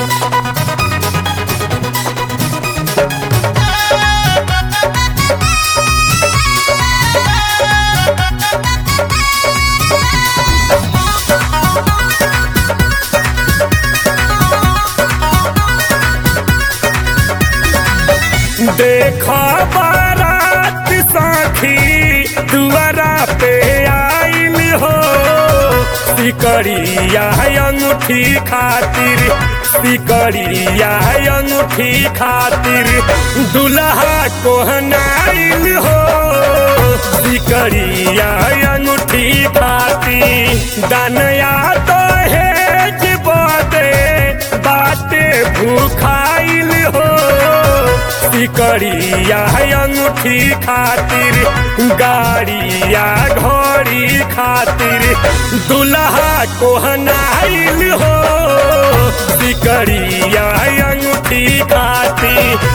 देखो बारात साखी दुआरा पे आइल हो सिकड़िया अंगूठी खातिर सिकड़िया अंगूठी खातिर दुल्हा कोहनाइल हो सिकड़िया अंगूठी खातिर दनया तो हेज बदे बाटे भूखाइल हो सिकड़िया अंगूठी खातिर गाड़िया घोड़ी खातिर दुल्हा कोहनाइल हो सिकड़िया अंगूठी खातिर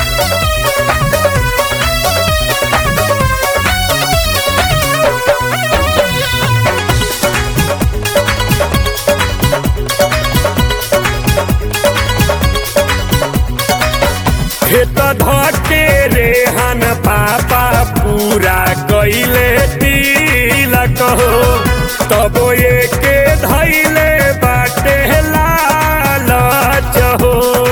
खेत धके रेहन पापा पूरा कैले तिलक हो तबो एके धैले बाटे लालच हो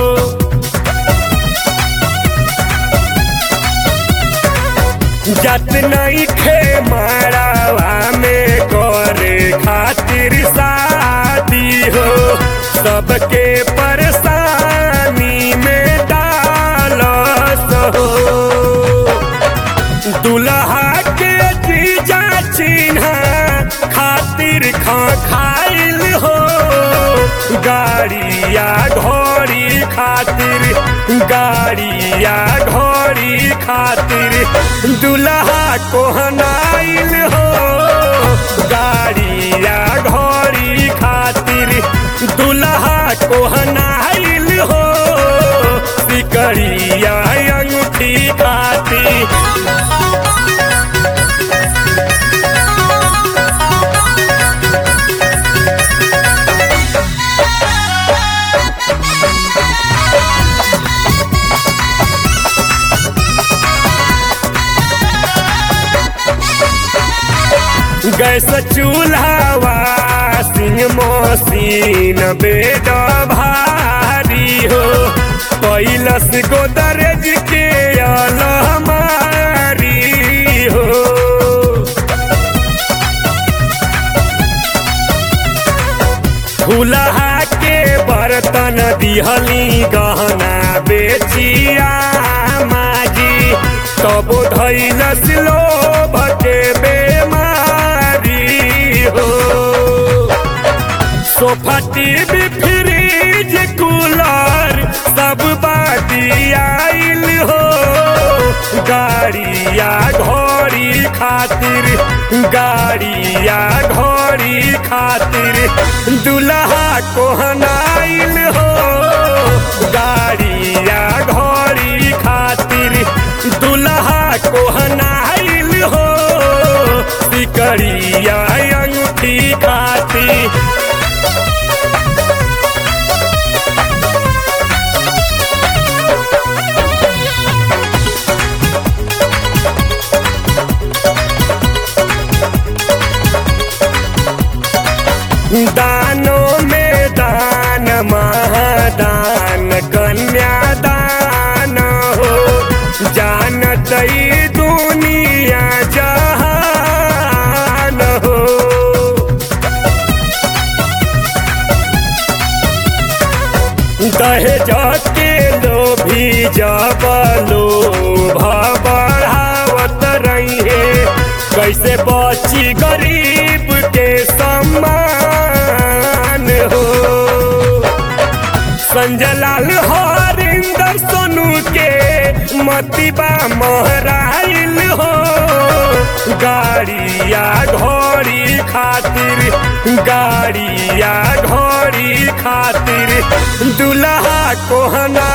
जत नहीं खे मारावा में करे खातिर शादी हो सबके परेशानी में डालस हो दुल्हा के जीजा चिन्ह खातिर खा खाइल हो गाड़िया घोड़ी खातिर गाड़िया घोड़ी खातिर दुल्हा कोहनाइल हो गाड़िया घोड़ी खातिर दुल्हा कोहनाइल हो सिकड़िया अंगूठी खातिर गैस चूल्हा सिंह मोसीन बेड भारी हो कैलस गोदरेज के अलमारी हो फूलहा के बर्तन दिहली गहना बेचिया माजी तबो धैलस लोभ के बेमारी हो सोफा टीवी फ्रिज कूलर सब बाटी आइल हो गाड़िया घोड़ी खातिर गाड़िया घोड़ी खातिर दुल्हा कोहनाइल हो गाड़िया घोड़ी खातिर दुल्हा कोहनाइल हो सिकड़िया अंगूठी खातिर दानों में दान महादान कन्यादान हो जानत ई दुनिया जहान हो दहेज के लोभी जब लोभ बढ़ावत रही कैसे बची गरीब के सम्मान हो संजय लाल हरिंदर सोनू के मतिबा महराइल हो गाड़िया घोड़ी खातिर गाड़िया घोड़ी खातिर दुल्हा कोहना